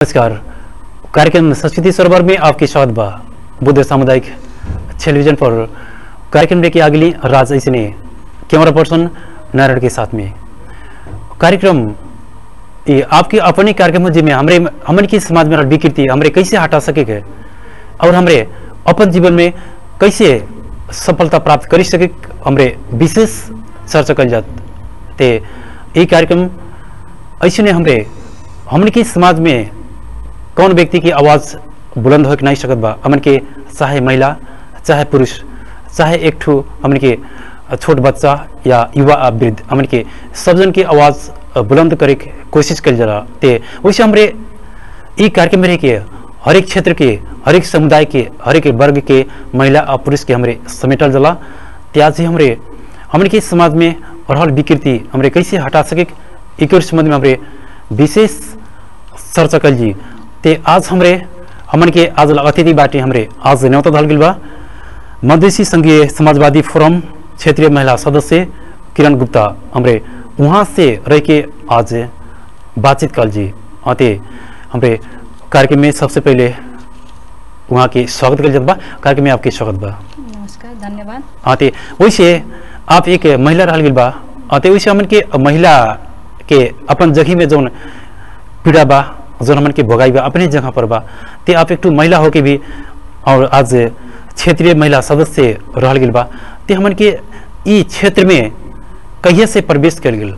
नमस्कार कार्यक्रम संस्कृति सरोवर में आपकी स्वागत बा बुद्ध सामुदायिक टेलीविजन पर कार्यक्रम लेके अगली राज ऐसने कैमरा पर्सन नारायण के साथ में कार्यक्रम ये आपके अपने कार्यक्रम जिसमें हमरे हमन की समाज में रहल विकृति हमरे कैसे हटा सके के और हमरे अपन जीवन में कैसे सफलता प्राप्त कर सके हमरे विशेष चर्चा कल जात ते ये कार्यक्रम ऐसे हमरे हमन के समाज में कौन व्यक्ति की आवाज़ बुलंद हो के नहीं सकत बा हमन के चाहे महिला चाहे पुरुष चाहे एक ठू हमन के छोट बच्चा या युवा आ वृद्ध हमन के सब जन की आवाज़ बुलंद करे के कोशिश कल जरा ते वैसे हमरे ई कार्यक्रम में रह के हर एक क्षेत्र के हर एक समुदाय के हर एक वर्ग के महिला और पुरुष के हमरे समेटल जला ते आज ही हमरे हमन के समाज में रहल विकृति हमरे कैसे हटा सके एक संबंध में हमरे विशेष चर्चा कल जी ते आज हमरे हमन के आज अतिथि बाटे हमरे आज न्योता धल गइल बा मधेसी संघीय समाजवादी फोरम क्षेत्रीय महिला सदस्य किरण गुप्ता हमरे वहाँ से रह के आज बातचीत कल जी अते हमरे कार्यक्रम में सबसे पहले वहाँ के स्वागत कल जात बा कार्यक्रम में आपके स्वागत बा नमस्कार धन्यवाद अते वैसे आप एक महिला रहल गइल बा अते वैसे हमन के महिला के अपन जगह में जौन पीड़ा बा जौन हमन के भोगाई बा अपने जगह पर बा ते आप एक ठो महिला होके भी और आज क्षेत्रीय महिला सदस्य रहल गइल बा ते हमन के ई क्षेत्र में कहिए से प्रवेश कर गेल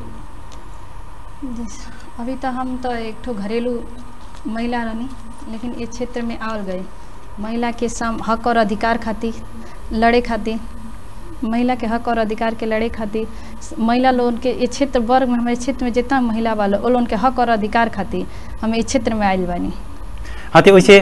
अभी तो हम तो एक ठो घरेलू महिला रहनी लेकिन इस क्षेत्र में आवल गए महिला के सम हक और अधिकार खातिर लड़े खातिर महिला के हक और अधिकार के लड़े खातिर महिला लोगन के इस क्षेत्र वर्ग में हमारे क्षेत्र में जितना महिला वाला वो लोगन के हक और अधिकार खातिर हम इस क्षेत्र में आयल बानी हाँ तो वैसे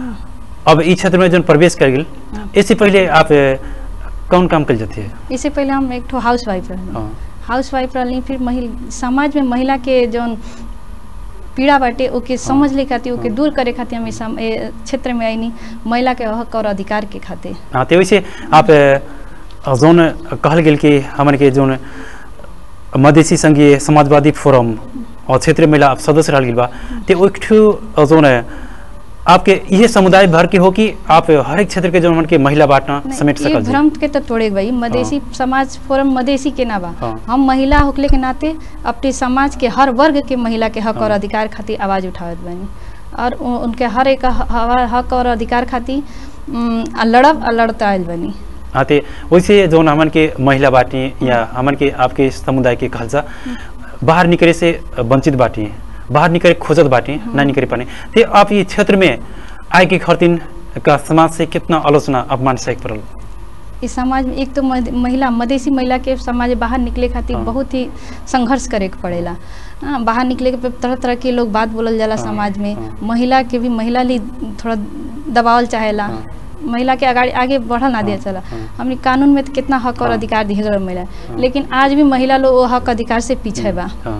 अब ई क्षेत्र में जौन प्रवेश कर गेल इससे पहले आप अ, कौन काम कर जाते इससे पहले हम एक ठो हाउस वाइफ रहनी हाँ हाउस वाइफ रहनी फिर महिला समाज में महिला के जौन पीड़ा बाटे ओके समझ ले खातिर ओके दूर करे खातिर हम इस सम- ए क्षेत्र में आईनी महिला के हक और अधिकार के खातिर हाँ तो वैसे आप अ, जौन कहल गेल कि हमन के जौन मधेसी संघीय समाजवादी फोरम और क्षेत्रीय महिला आप सदस्य रहल गेल बा तो एक ठो जौन आपके ये समुदाय भर के हो कि आप हर एक क्षेत्र के जौन हमन के महिला बांटना नहीं, समेट ये सकल जी भ्रम के तो तोड़े भाई मधेसी समाज फोरम मधेसी के ना बा हाँ। हम महिला होकले के नाते अपने समाज के हर वर्ग के महिला के हक और हाँ। अधिकार खातिर आवाज उठावत बानी और उ- उनके हर एक ह- हवा- हक और अधिकार खातिर उम, आ लड़ब आ लड़ता आयल बनी हाँ तो वैसे जौन हमन के महिला बाटी या हमन के आपके समुदाय के कहल जा बाहर निकले से वंचित बाटी बाहर निकले खोजत बाटी ना निकले पाने ते आप ये क्षेत्र में आए के खरतिन का समाज से कितना आलोचना अपमान सह पड़ल इस समाज में एक तो मध- महिला मधेसी महिला के समाज में बाहर निकले खातिर हाँ। बहुत ही संघर्ष करे के पड़ेला हाँ, बाहर निकले के पे तरह तरह के लोग बात बोलल जाला हाँ, समाज में हाँ। महिला के भी महिला ली थोड़ा दबावल चाहेला हाँ। महिला के आगे आगे बढ़ल ना दिया हाँ, चला हाँ। हमने कानून में तो कितना हक और हाँ। अधिकार दिए गए महिला हाँ। लेकिन आज भी महिला लोग वो हक अधिकार से पीछे बा हाँ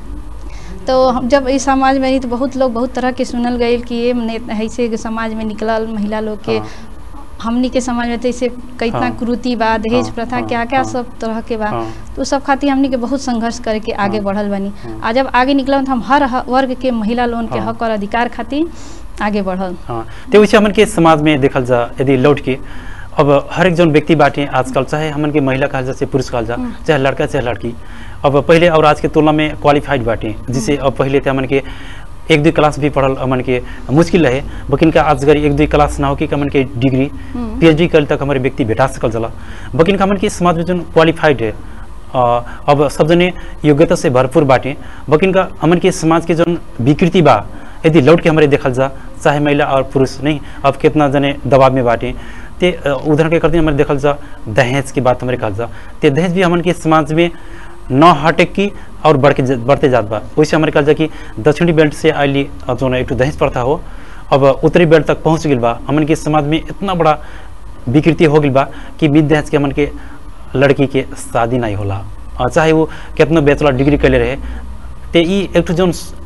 तो हम जब इस समाज में रही तो बहुत लोग बहुत तरह के सुनल गए कि ये ने- ऐसे के समाज में निकलल महिला लोग के हाँ। हमनी के समाज में तो ऐसे कितना हाँ। कुरूति बा दहेज हाँ, प्रथा हाँ, क्या क्या हाँ। सब तरह के बा हाँ। तो सब खातिर हमनी के बहुत संघर्ष करके आगे हाँ। बढ़ल बनी हाँ। आ जब आगे निकल तो हम हर ह- वर्ग के महिला लोगन के हाँ। हक और अधिकार खातिर आगे बढ़ल हाँ तो वैसे हमन के समाज में देखल जा यदि लौट के अब हर एक जौन व्यक्ति बाटे आजकल चाहे हमन के महिला कहल जा चाहे पुरुष कहल जा चाहे लड़का चाहे लड़की अब पहले और आज के तुलना में क्वालिफाइड बाटे जिसे अब पहले थे हमन के एक दुई क्लास भी पढ़ल हमन के मुश्किल रहे बकिन का आज गरी एक दुई क्लास ना हो कि हमन के डिग्री हम्म। पीएचडी कल तक हमारे व्यक्ति भेटा सकल चला बकिन का हमन के समाज में जौन क्वालिफाइड है अ, अब सब जने योग्यता से भरपूर बाटे बकिन का हमन के समाज के जौन विकृति बा यदि लौट के हमारे देखल जा चाहे महिला और पुरुष नहीं अब कितना जने दबाव में बाटे ते अ, उदाहरण के करते हमारे देखल जा दहेज की बात हमारे कहल जा ते दहेज भी हमन के समाज में न हटे की और बढ़ के ज- बढ़ते जात बा वैसे हमारे कहल जा कि दक्षिणी बेल्ट से आइली अ, जौन एक ठो दहेज प्रथा हो अब उत्तरी बेल्ट तक पहुंच गई बा हमन के समाज में इतना बड़ा विकृति हो गई बा कि बिद दहेज के हमन के लड़की के शादी नहीं होला अ, चाहे वो कितना बैचलर डिग्री कैले रहे ते ई एक ठो जौन स-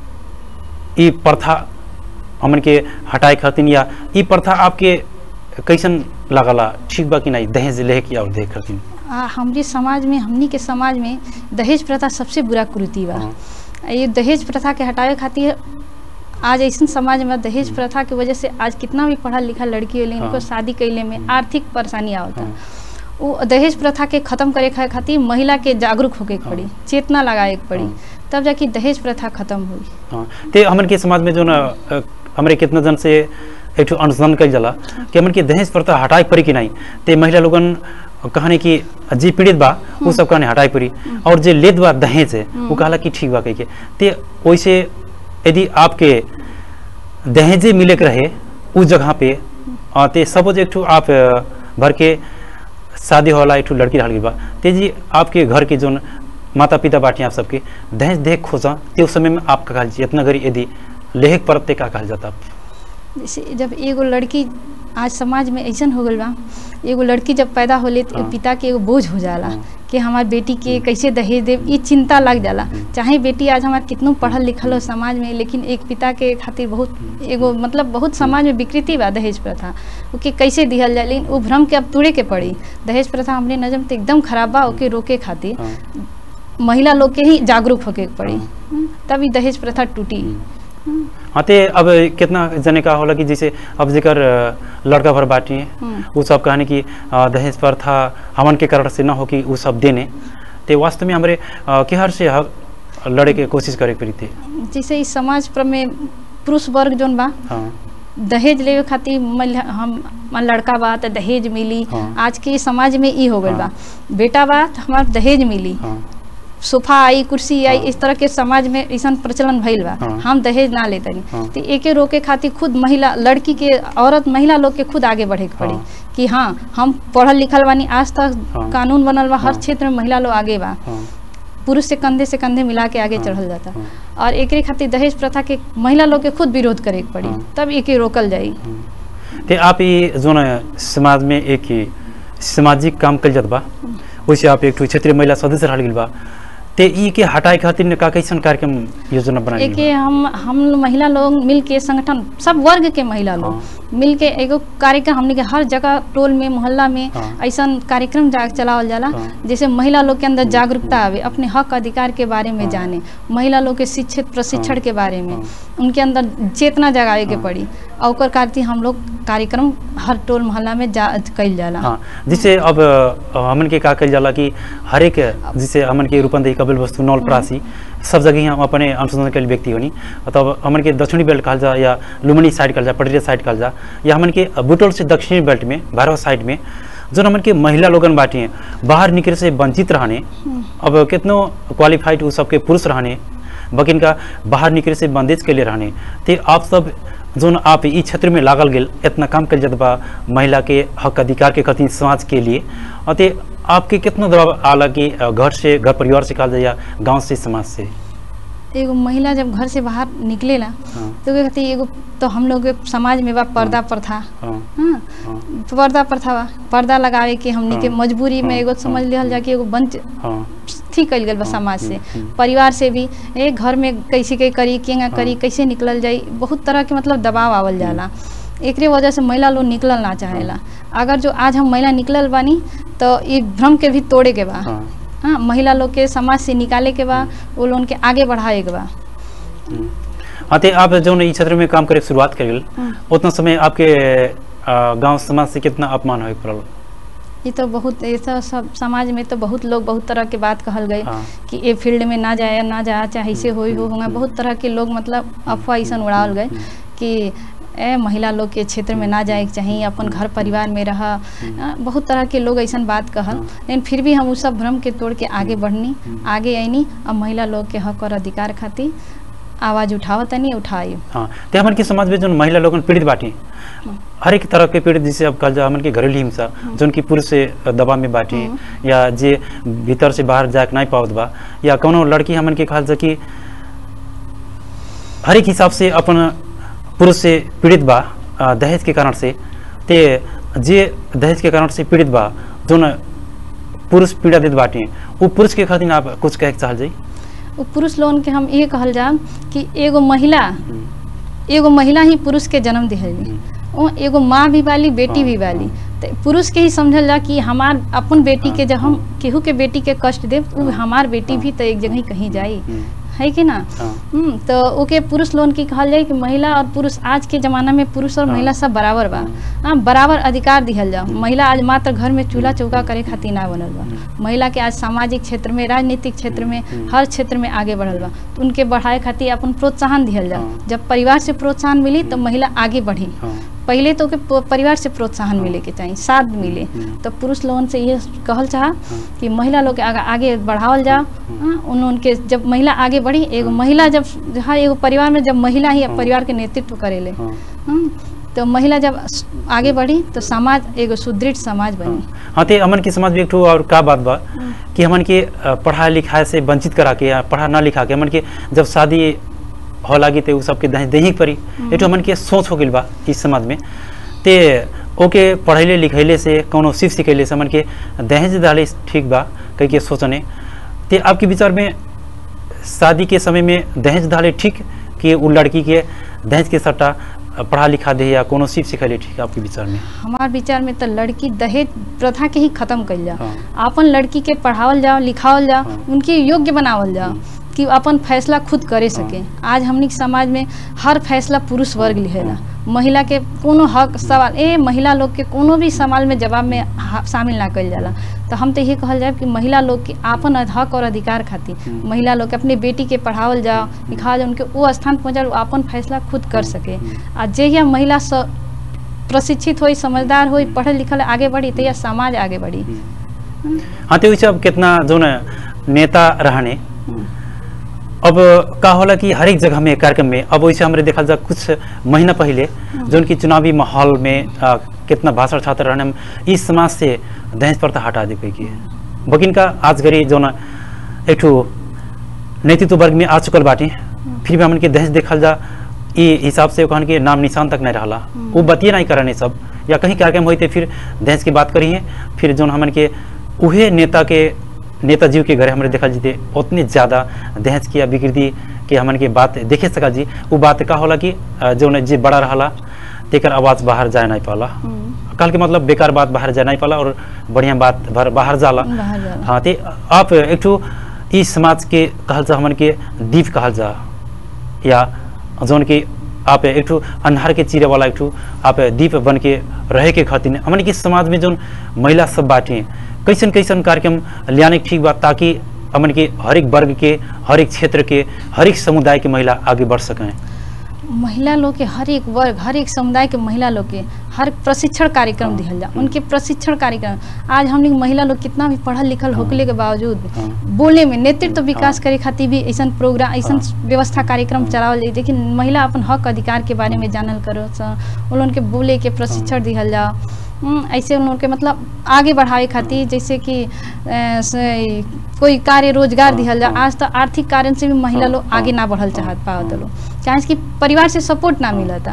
ई प्रथा हमन के हटाए खातिर या ई प्रथा आपके कैसन लागला ठीक बा कि नहीं दहेज ले के और दे खातिर आ, हमरी समाज में हमनी के समाज में दहेज प्रथा सबसे बुरा कुरीति बा हाँ। ये दहेज प्रथा के हटावे खातिर आज ऐसा समाज में दहेज प्रथा की वजह से आज कितना भी पढ़ा लिखा लड़की होली हाँ। इनको शादी कैले में आर्थिक परेशानी आवता हाँ। वो दहेज प्रथा के खत्म करे खा- खातिर महिला के जागरूक होके के पड़ी चेतना लगाए के पड़ी हाँ। तब जाके दहेज प्रथा खत्म हुई हाँ ते हमन के समाज में जो ना अ, हमरे कितना जन से एक ठो अनुसंधान कल जाला कि हमन के दहेज प्रथा हटाए पड़ी कि नहीं ते महिला लोगन कहने कि जी पीड़ित बा वो सब कहने हटाए पड़ी और जे लेत बा दहेज है वो कहला कि ठीक बा कह के ते वैसे यदि आपके दहेजे मिले के रहे उस जगह पे अ, ते सपोज एक ठो आप अ, भर के शादी होला एक ठो लड़की रहल गई बा ते जी आपके घर के जोन माता पिता बाटी आप सबके दहेज देख खोजा ते उस समय में आप का कहल जी इतना गरी यदि लेहक परत ते का कहल जाता जैसे जब एगो लड़की आज समाज में ऐसा हो गल बा एगो लड़की जब पैदा होले तो हाँ। पिता के एगो बोझ हो जाला हाँ। कि हमार बेटी के कैसे दहेज देव ये चिंता लग जाला चाहे बेटी आज हमार कितनो पढ़ल लिखल हो समाज में लेकिन एक पिता के खातिर बहुत एगो मतलब बहुत समाज में विकृति बा दहेज प्रथा ओके कैसे दिहल जाए लेकिन वो भ्रम के अब तोड़े के पड़ी दहेज प्रथा हमने नजर में तो एकदम खराब बा ओके रोके खातिर हाँ महिला लोग के ही जागरूक होके के पड़ी हाँ। हम्म, तभी दहेज प्रथा टूटी हाँ ते अब कितना जने का होला कि जैसे अब जेकर अ, लड़का भर बाटी है हम्म। वो सब कहने कि अ, दहेज प्रथा हमन के कारण से ना हो कि वो सब देने ते वास्तव में हमारे अ, केहर से हक लड़े के कोशिश करे के पड़ी थे जैसे इस समाज पर में पुरुष वर्ग जोन बा हाँ दहेज लेवे खातिर महिला- हम मान लड़का बा तो दहेज मिली हाँ। आज के समाज में ई हो गइल बा बेटा बा तो हमार दहेज मिली हाँ सोफा आई कुर्सी आई हाँ। इस तरह के समाज में ऐसा प्रचलन भइल बा हाँ। हम दहेज ना लेते हाँ। तो एके रोके खातिर खुद महिला लड़की के औरत महिला लोग के खुद आगे बढ़े के पड़ी हाँ। कि हाँ हम पढ़ल लिखल बानी आज तक हाँ। कानून बनल बा हर हाँ। क्षेत्र में महिला लोग आगे बा हाँ पुरुष से कंधे से कंधे मिला के आगे हाँ, चढ़ल जाता हाँ। और एकरे खातिर दहेज प्रथा के महिला लोग के खुद विरोध करे के पड़ी हाँ। तब एके रोकल जाई ते आप ये जो न समाज में एक ही सामाजिक काम कल जात बा वैसे आप एक ठो क्षेत्रीय महिला सदस्य रह गइल बा ते ई के हटाए खातिर ने का कैसन कार्यक्रम योजना बनाई एके हम हम महिला लोग मिल के संगठन सब वर्ग के महिला लोग हाँ। मिल के एगो कार्यक्रम हमने के हर जगह टोल में मोहल्ला में हाँ। ऐसा कार्यक्रम जा चलावल जाला हाँ। जैसे महिला लोग के अंदर जागरूकता आवे अपने हक अधिकार के बारे में हाँ। जाने महिला लोग के शिक्षित प्रशिक्षण हाँ। के बारे में हाँ। उनके अंदर चेतना जगावे के हाँ। पड़ी और ओकर खातिर हम लोग कार्यक्रम हर टोल मोहल्ला में जा कइल जाला हाँ जिससे अब अ, हमन के का कल जाला कि हर एक जिसे हमन के रूपंदेही कबिल वस्तु नौल प्रासी सब जगह हम अपने अनुसंधान के व्यक्ति होनी तब हमन के दक्षिणी बेल्ट कहल जा या लुमनी साइड कहल जा पटरिया साइड कहल जा या हमन के बुटोल से दक्षिणी बेल्ट में भारत साइड में जो हमन के महिला लोगन बाटी हैं बाहर निकले से वंचित रहने अब कितनो क्वालिफाइड वो सबके पुरुष रहने बकिन का बाहर निकले से बंदेज के लिए रहने ते आप सब जोन आप ई क्षेत्र में लागल गेल इतना काम कल जात बा महिला के हक अधिकार के खातिर समाज के लिए और ते आपके कितना दबाव आला कि अ, घर से घर परिवार से कहल जाए या गांव से समाज से एगो महिला जब घर से बाहर निकलेला हाँ तो ओके खातिर एगो तो हम लोग के समाज में बा पर्दा प्रथा हाँ हाँ हाँ पर्दा प्रथा बा पर्दा लगावे के हमनी के हाँ, मजबूरी में हाँ, एगो समझ हाँ, लिहल जा कि एगो बंच हाँ थी कइल गइल बा हाँ, समाज से हम्म, हम्म। परिवार से भी ए घर में कैसे के करी केंगा करी हाँ। कैसे निकलल जाई बहुत तरह के मतलब दबाव आवल जाला एकरे वजह से महिला लोग निकलल ना चाहेला अगर जो आज हम महिला निकलल बानी तो ये भ्रम के भी तोड़े के बा हाँ हाँ महिला लोग के समाज से निकाले के बा वो लोगन के आगे बढ़ाए के बा हम्म। हाँ ते आप जो ई क्षेत्र में काम करे के शुरुआत कर गेल हम्म। उतना समय आपके अ, गांव समाज से कितना अपमान होए पड़ल ये तो बहुत ऐसा सब समाज में तो बहुत लोग बहुत तरह के बात कहल गए हाँ कि ये फील्ड में ना जाए ना जा चाहे ऐसे होई हो हम्म, होगा हम्म। बहुत तरह के लोग मतलब अफवाह ऐसा उड़ावल गए हम्म, कि ए महिला लोग के क्षेत्र में ना जाए के चाहिए अपन घर परिवार में रह अ, बहुत तरह के लोग ऐसा बात कहल हाँ। लेकिन फिर भी हम उस सब भ्रम के तोड़ के आगे बढ़नी हम्म। आगे आईनी अब महिला लोग के हक और अधिकार खातिर आवाज उठावतनी उठाई हाँ ते हमन के समाज में जो महिला लोगन पीड़ित बाटी हर एक तरह के पीड़ित जिसे अब कहा जा हमन के घरेलू हिंसा जोन की पुरुष से दबाव में बाटी या जे भीतर से बाहर जाके नहीं पावत बा या कोनो लड़की हमन के कहल जा कि हर एक हिसाब से अपन पुरुष से पीड़ित बा अ, दहेज के कारण से ते जे दहेज के कारण से पीड़ित बा जोन पुरुष पीड़ा देत बाटी वो पुरुष के खातिर आप कुछ कहे के चाहल जाई वो पुरुष लोगन के हम ये कहल जा कि एगो महिला एगो महिला ही पुरुष के जन्म दिहली वो एगो माँ भी वाली बेटी हाँ, भी वाली तो पुरुष के ही समझल जा कि हमार अपन बेटी के जब हम केहू के बेटी के कष्ट दे वो हाँ, हमार बेटी हाँ, भी तो एक जगह ही कहीं जाई हम्म, है कि ना हाँ। हम्म, तो ओके पुरुष लोन की कहल जाए कि महिला और पुरुष आज के जमाना में पुरुष और हाँ। महिला सब बराबर बा हाँ बराबर अधिकार दिहल जाओ महिला आज मात्र घर में चूल्हा चौका करे खातिर ना बनल बा महिला के आज सामाजिक क्षेत्र में राजनीतिक क्षेत्र में हर क्षेत्र में आगे बढ़ल बा तो उनके बढ़ाए खातिर अपन प्रोत्साहन दिहल जाओ हाँ। जब परिवार से प्रोत्साहन मिली तो महिला आगे बढ़ी हाँ पहले तो ओके प- परिवार से प्रोत्साहन मिले के चाहिए साथ मिले हम्म। तो पुरुष लोगन से ये कहल चाह कि महिला लोग के आगे आगे बढ़ावल जाओ हाँ, उन उनके जब महिला आगे बढ़ी एगो महिला जब हर एगो परिवार में जब महिला ही हाँ। परिवार के नेतृत्व करेले हाँ हम्म, तो महिला जब स- आगे बढ़ी तो समाज एगो सुदृढ़ समाज बनी हाँ तो हमन के समाज में एक ठो और का बात बा कि हमन के अ, पढ़ाई लिखाई से वंचित करा के या पढ़ा ना लिखा के हमन के जब शादी हो लागी तो उ सबके दहेज देही के पड़ी एक ठो हमन के सोच हो गइल बा इस समाज में ते ओके पढ़ैले लिखैले से कोनो सीख सिखैले से हमन के दहेज डाले ठीक बा कह के सोचने ते आपके विचार में शादी के समय में दहेज डाले ठीक कि उ लड़की के दहेज के सट्टा पढ़ा लिखा दे या कोनो सीख सिखैले ठीक आपके विचार में हमार विचार में तो लड़की दहेज प्रथा के ही खत्म कइल जाओ हाँ। अपन लड़की के पढ़ावल जाओ लिखावल जाओ हाँ। उनके योग्य बनावल जाओ कि अपन फैसला खुद करे सके आज हमनी के समाज में हर फैसला पुरुष वर्ग लिहेला महिला के कोनो हक सवाल ए महिला लोग के कोनो भी सवाल में जवाब में हा- शामिल ना कइल जाला तो हम तो ये कहल जाए कि महिला लोग के आपन अध- हक और अधिकार खातिर हम्म। महिला लोग के अपने बेटी के पढ़ावल जाओ लिखावल जाओ उनके वो स्थान पहुँचा वो अपन फैसला खुद कर सके आ जे या महिला स प्रशिक्षित होई समझदार होई पढ़ल लिखल आगे बढ़ी तो यह समाज आगे बढ़ी हाँ तो वैसे अब कितना जो न नेता रहने अब का होला कि हर एक जगह में कार्यक्रम में अब वैसे हमरे देखा जा कुछ महीना पहले जो कि चुनावी माहौल में आ, कितना भाषण छात्र रहने हम इस समाज से दहेज प्रथा हटा दे की बकिन का आज घड़ी जो न एक ठो नेतृत्व वर्ग में आ चुकल बाटे फिर भी हमन के दहेज देखल जा ई हिसाब से कहन के नाम निशान तक नहीं रहला वो बतिए नहीं करने सब या कहीं कार्यक्रम होते फिर दहेज की बात करिए फिर जो हमन के उहे नेता के नेताजी के घरे हमारे देखा जीते उतने ज़्यादा दहेज की या विकृति के हमन के बात देखे सका जी वो बात का होला कि अ, जो न जे बड़ा रहला तेकर आवाज़ बाहर जाए नहीं पाला कल के मतलब बेकार बात बाहर जाए नहीं पाला और बढ़िया बात भर बाहर जाला बाहर जाला। हाँ ते आप एक ठो ई समाज के कहल जा हमन के दीप कहल जा या जौन कि आप एक ठो अन्हार के चीरे वाला एक ठो आप दीप बन के रहे के खातिर हमन के समाज में जौन महिला सब बाटे कैसन कैसन कार्यक्रम लियाने के ठीक बा ताकि हमन के हर एक वर्ग के हर एक क्षेत्र के हर एक समुदाय के महिला आगे बढ़ सकें महिला लोग के हर एक वर्ग हर एक समुदाय के महिला लोग के हर प्रशिक्षण कार्यक्रम हाँ, दिहल जा हाँ। उनके प्रशिक्षण कार्यक्रम आज हमने महिला लोग कितना भी पढ़ल लिखल हाँ। होकले के बावजूद हाँ। बोले में नेतृत्व विकास हाँ। करे खातिर भी ऐसा प्रोग्राम ऐसा हाँ। व्यवस्था कार्यक्रम हाँ। चलावल जाए लेकिन महिला अपन हक अधिकार के बारे में जानल करो स उन लोगन के बोले के प्रशिक्षण दिहल जाओ हम्म, ऐसे उन लोगन के मतलब आगे बढ़ावे खातिर जैसे कि अ, से, कोई कार्य रोजगार हाँ, दिहल जा हाँ। आज तो आर्थिक कारण से भी महिला हाँ, लोग हाँ, आगे ना बढ़ल हाँ, चाहत पावत हाँ। लोग चाहे कि परिवार से सपोर्ट ना हाँ। मिलता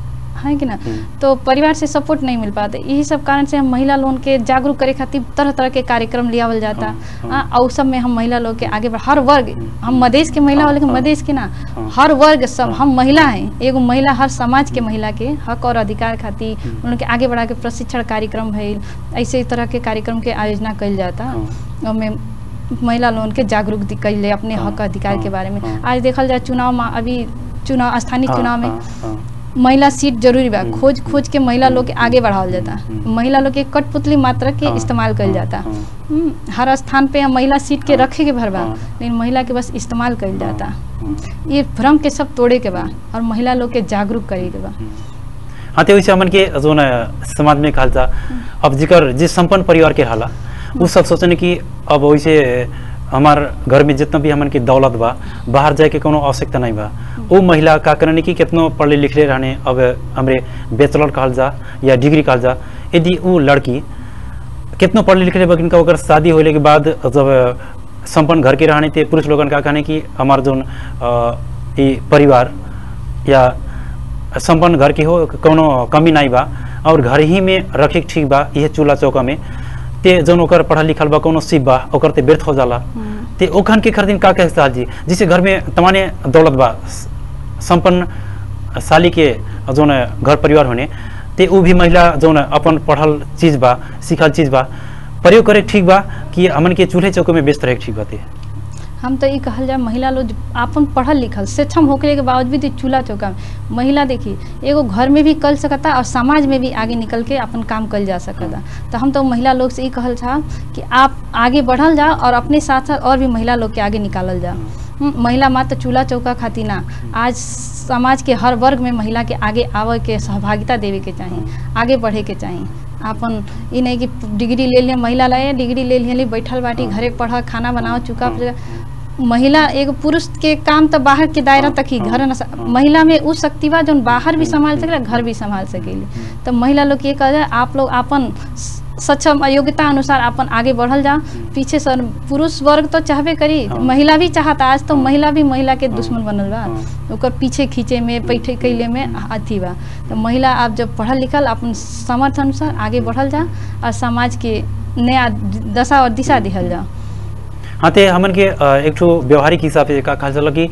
है कि ना हम्म। तो परिवार से सपोर्ट नहीं मिल पाता यही सब कारण से हम महिला लोगन के जागरूक करे खातिर तरह तरह के कार्यक्रम लियावल जाता हाँ, हाँ। हाँ और सब में हम महिला लोग के आगे बढ़ हर वर्ग हम मधेश के महिला हाँ, वाले के हाँ। मधेश के ना हाँ। हर वर्ग सब हाँ। हम महिला हैं एगो महिला हर समाज के महिला के हक और अधिकार खातिर हम्म। उनके आगे बढ़ा के प्रशिक्षण कार्यक्रम भइल ऐसे तरह के कार्यक्रम के आयोजना कइल जाता हाँ। ओमे महिला लोगन के जागरूक दि- कइले अपने हाँ, हक अधिकार के हाँ, बारे में हाँ। आज देखल जाए चुनाव में अभी चुनाव स्थानीय हाँ, चुनाव में हाँ, हाँ। महिला सीट जरूरी बा हम्म, खोज खोज के महिला लोग के आगे बढ़ावल जाता हम्म। महिला लोग के कठपुतली मात्रा के हाँ, इस्तेमाल कइल हाँ, जाता हाँ। हम्म, हर स्थान पे हम महिला सीट के हाँ, रखे के भर बा हाँ। लेकिन महिला के बस इस्तेमाल कइल जाता हाँ, ये भ्रम के सब तोड़े के बा और महिला लोग के जागरूक करे के बा हाँ तो वैसे हमन के जो न समाज में कहल जा अब जिकर जिस संपन्न परिवार के रहला उ सब सोचने कि अब वैसे हमार घर में जितना भी हमन के दौलत बा बाहर जाए के कोनो आवश्यकता नहीं बा वो महिला का करने की कितनो पढ़ले लिखले रहने अब हमरे बैचलर कहल जा या डिग्री कहल जा यदि वो लड़की कितनो पढ़ले लिखले बा किनका ओकर शादी होले के बाद जब संपन्न घर के रहने थे पुरुष लोगन का कहने कि हमार जोन अ, ई परिवार या संपन्न घर के हो कोनो कमी नहीं बा और घर ही में रखे के ठीक बा यह चूल्हा चौका में ते जौन ओकर पढ़ल लिखल बा कोनो सिप बा ओकर ते व्यर्थ हो जाला ते ओखन के खरीदिन का कहे साल जी जिसे घर में तमाने दौलत बा स- संपन्न साली के जौन घर परिवार होने ते उ भी महिला जौन अपन पढ़ल चीज बा सीखल चीज बा प्रयोग करे के ठीक बा कि हमन के चूल्हे चौके में व्यस्त रहे के ठीक बाते हम तो ये कहल जाए महिला लोग आपन पढ़ल लिखल सक्षम होके के बावजूद भी चूल्हा चौका में महिला देखी एगो घर में भी कर सकता और समाज में भी आगे निकल के अपन काम कल जा सकता तो हम तो महिला लोग से ये कहल चाह कि आप आगे बढ़ल जाओ और अपने साथ साथ और भी महिला लोग के आगे निकालल जाओ हम्म, महिला मात्र चूल्हा चौका खातिर ना आज समाज के हर वर्ग में महिला के आगे आवे के सहभागिता देवे के चाही आगे बढ़े के चाही आपन ई नहीं कि डिग्री ले लिए महिला लाए डिग्री ले लिए बैठल बाटी घरे पढ़ खाना बनाओ चुका महिला एगो पुरुष के काम तो बाहर के दायरा तक ही घर न स- महिला में उ शक्ति बा जौन बाहर भी संभाल सकेला घर भी संभाल सकेली तो महिला लोग के ये कहा जाए आप लोग अपन स- सक्षम और योग्यता अनुसार अपन आगे बढ़ल जा पीछे सर पुरुष वर्ग तो चाहबे करी हाँ। महिला भी चाहता आज तो हाँ। महिला भी महिला के हाँ। दुश्मन बनल बा हाँ। ओकर पीछे खींचे में बैठे कैले में अथी बा तो महिला आप जब पढ़ल लिखल अपन समर्थ अनुसार आगे बढ़ल जा और समाज के नया दशा और दिशा दिहल जा हाँ ते हमन के अ, एक ठो व्यवहारिक हिसाब से का कहल जाला कि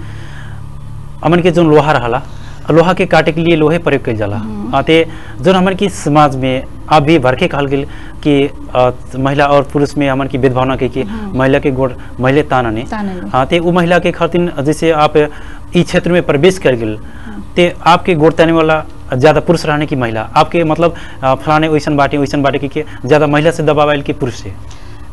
हमन के जोन लोहा रहला लोहा के काटे के लिए लोहे प्रयोग कइल जाला हम्म। हाँ ते जोन हमन की समाज में अब भी भरके कहल गेल कि अ, महिला और पुरुष में हमन की भेदभावना के कि हम्म। महिला के गोड़ महिले तानने तानने। हाँ ते उ महिला के खातिर जैसे आप ई क्षेत्र में प्रवेश कर गेल ते आपके गोड़ ताने वाला ज्यादा पुरुष रहने की महिला आपके मतलब अ, फलाने वैसन बाटे वैसन बाटे कि के ज्यादा महिला से दबाव आयल कि पुरुष से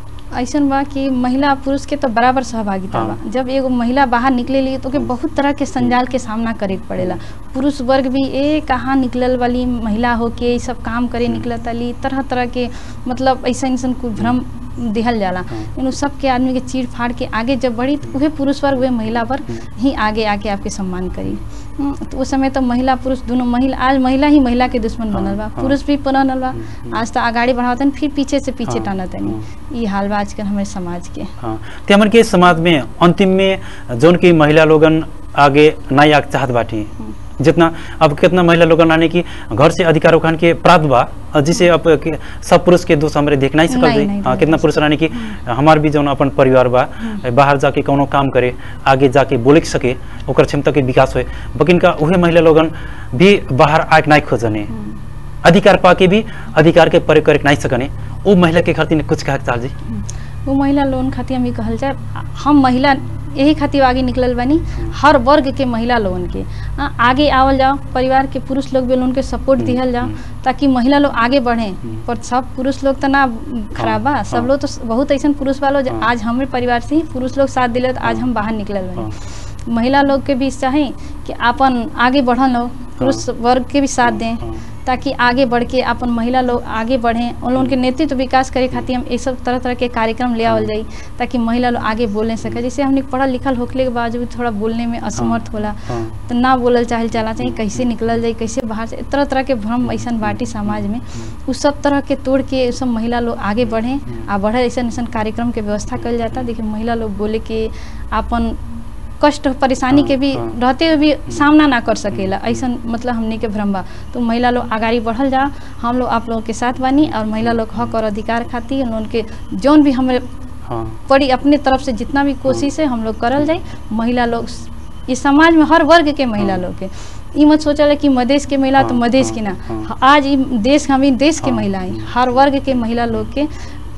ऐसन बा कि महिला और पुरुष के तो बराबर सहभागिता हाँ। बा जब एगो महिला बाहर निकले ली तो ओके बहुत तरह के संजाल के सामना करे के पड़ेला पुरुष वर्ग भी ए कहाँ निकलल वाली महिला हो के ई सब काम करे निकलत वाली तरह तरह के मतलब ऐसा ऐसा कोई भ्रम दिहल जाला हाँ। लेकिन उ सब के आदमी के चीर फाड़ के आगे जब बढ़ी तो उहे पुरुष वर्ग उहे महिला वर्ग ही आगे आके आपके सम्मान करी हम्म, तो उस समय तो महिला पुरुष दोनों महिला आज महिला ही महिला के दुश्मन हाँ, बनल बा हाँ। पुरुष भी बनल बा हम्म, आज तो आगाड़ी बढ़ावतन फिर पीछे से पीछे हाँ, टानतनी ई हाल बा आजकल हमारे समाज के हाँ ते हमन के समाज में अंतिम में जौन की महिला लोगन आगे नहीं आग चाहत बाटी जितना अब कितना महिला लोगन आने की घर से अधिकार उखान के प्राप्त बा अ, जिसे अब के- सब पुरुष के दोष हमरे देख नहीं सकल नहीं, जाई नहीं हाँ, देख कितना पुरुष रहने की हमार भी जौन अपन परिवार बा बाहर जाके कोनो काम करे आगे जाके बोले के सके ओकर क्षमता के विकास होए बकिन का उहे महिला लोगन भी बाहर आके नहीं खोजने अधिकार पाके भी अधिकार के प्रयोग करे के नहीं सकने वो महिला के खातिर कुछ कहे के चाहत जी वो महिला लोन खातिर हम ई कहल जाए हम महिला यही खातिर आगे निकलल बानी हर वर्ग के महिला लोगन के हाँ, आगे आवल जाओ परिवार के पुरुष लोग भी लोगन के सपोर्ट हम्म, दिहल जाओ हम्म। ताकि महिला लोग आगे बढ़े हम्म। पर सब पुरुष लोग तो ना खराब बा हाँ, सब हाँ। लोग तो बहुत ऐसा पुरुष वालों जो हाँ। आज हमारे परिवार से ही पुरुष लोग साथ दिले तो आज हाँ। हम बाहर निकलल हाँ। बानी महिला लोग के भी चाहे कि अपन आगे बढ़ल हो पुरुष वर्ग के भी साथ दें हाँ। ताकि आगे बढ़ के अपन महिला लोग आगे बढ़ें उन लोगन के नेतृत्व विकास करे खातिर हम ये सब तरह तरह के कार्यक्रम ले आवल जाई ताकि महिला लोग आगे बोल नहीं सके जैसे हमने पढ़ल लिखल होखले के बावजूद भी थोड़ा बोलने में असमर्थ होला हाँ। तो ना बोलल चाहे चला चाहिए कैसे निकलल जाए कैसे बाहर से तरह तरह के भ्रम ऐसा बाटी समाज में उस सब तरह के तोड़ के उ सब महिला लोग आगे बढ़ें आ बढ़े ऐसा ऐसा कार्यक्रम के व्यवस्था कल जाता देखिए महिला लोग बोले कि अपन कष्ट परेशानी के भी हाँ, हाँ। रहते हुए भी सामना ना कर सकेला ऐसा मतलब हमने के भ्रम बा तो महिला लोग आगाड़ी बढ़ल जा हम लोग आप लोगों के साथ बानी और महिला लोग हक और अधिकार खातिर उन के जौन भी हमारे हाँ पड़ी अपने तरफ से जितना भी कोशिश है हम लोग करल जाए महिला लोग ये समाज में हर वर्ग के महिला हाँ। लोग के ई मत सोचल कि मधेश के महिला तो हाँ, मधेश हाँ, की ना हाँ। आज ई देश हम ई देश के हाँ, महिलाएं हाँ। हर वर्ग के महिला लोग के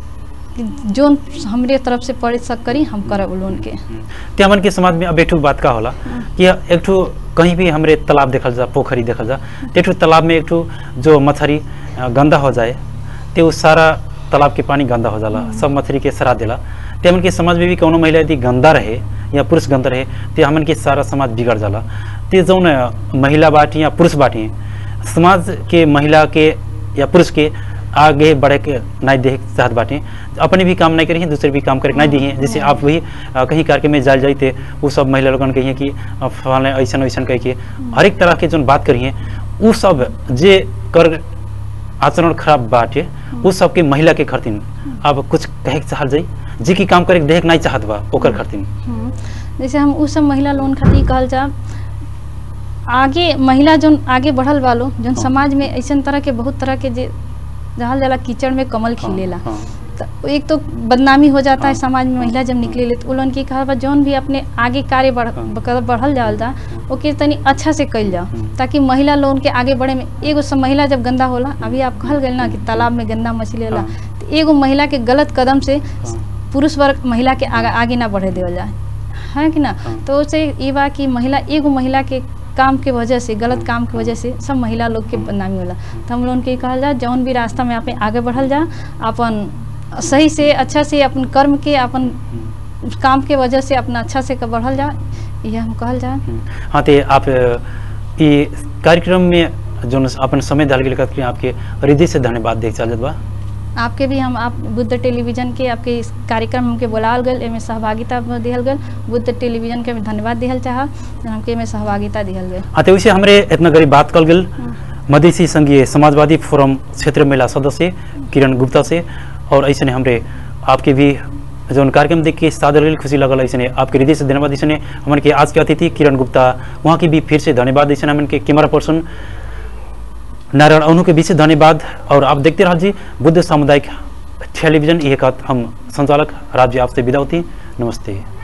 कि जोन हमरे तरफ से पढ़ सक करी हम करब लोन के ते हमन के समाज में अब एक ठो बात का होला कि एक ठो कहीं भी हमरे तालाब देखल जा पोखरी देखल जा ते ठो तालाब में एक ठो जो मछली अ, गंदा हो जाए ते उस सारा तालाब के पानी गंदा हो जाला सब मछली के सरा देला ते हमन के समाज में भी कोनो महिला यदि गंदा रहे या पुरुष गंदा रहे ते हमन के सारा समाज बिगड़ जाला ते जौन अ, महिला बाटी या पुरुष बाटी समाज के महिला के या पुरुष के आगे बढ़े के नहीं देख चाहत बाटे अपने भी काम नहीं करी दूसरे भी काम करे नहीं दिए जैसे आप वही अ, कहीं करके में जाल जाते वो सब महिला लोगन कहिए कि अ, फलाने ऐसा वैसन कह के हर एक तरह के जो बात करिए वो सब जे कर आचरण खराब बाटे वो सब के महिला के खरतीन अब कुछ कहे के चाहल जाई जे की काम करे के देख नहीं चाहत बा ओकर खरतीन हम्म, जैसे हम उस सब महिला लोन खातिर कहल जा आगे महिला जोन आगे बढ़ल वालो जोन हाँ। समाज में ऐसा तरह के बहुत तरह के जे जहाँ जाला कीचड़ में कमल हाँ, खिलेला हाँ, तो एक तो बदनामी हो जाता है हाँ, समाज में हाँ, महिला जब हाँ। निकले ले तो उन की कहा बा जौन भी अपने आगे कार्य बढ़ हाँ। बक- बढ़ल जाल जा ओके तनी अच्छा से कल जाओ हम्म। ताकि महिला लोग के आगे बढ़े में एगो सब महिला जब गंदा होला अभी आप कहल गए ना कि तालाब में गंदा मछली होला हाँ। तो एगो महिला के गलत कदम से हाँ। पुरुष वर्ग महिला के आगे, आगे ना बढ़े देवल जाए है कि ना हाँ। तो उसे ये बा कि महिला एगो महिला के काम के वजह से गलत काम के वजह से सब महिला लोग के बदनामी होला तो हम लोगन के कहल जा जौन भी रास्ता में आपने आगे बढ़ल जा अपन सही से अच्छा से अपन कर्म के अपन काम के वजह से अपना अच्छा से क- बढ़ल जा ये हम कहल जा हम्म, हाँ तो आप अ, ये कार्यक्रम में जो अपन समय डाल के लिए आपके हृदय से धन्यवाद देख चल बा आपके भी हम आप बुद्ध टेलीविजन के आपके इस कार्यक्रम हमके बुलाल गल एमे सहभागिता दिहल गल बुद्ध टेलीविजन के भी धन्यवाद दिहल चाह हमके एमे सहभागिता दिहल गल हाँ तो वैसे हमरे इतना गरीब बात कल गेल मधेसी संघीय समाजवादी फोरम क्षेत्र महिला सदस्य किरण गुप्ता से और ऐसे हमरे आपके भी जो कार्यक्रम देख के सादर गेल खुशी लगल ऐसे आपके हृदय से धन्यवाद ऐसे हमन के आज के अतिथि किरण गुप्ता वहाँ की भी फिर से धन्यवाद ऐसे हमन के कैमरा पर्सन नारायण अनु के विशेष धन्यवाद और आप देखते रह जी बुद्ध सामुदायिक टेलीविजन यह हम संचालक राज्य आपसे विदा होती नमस्ते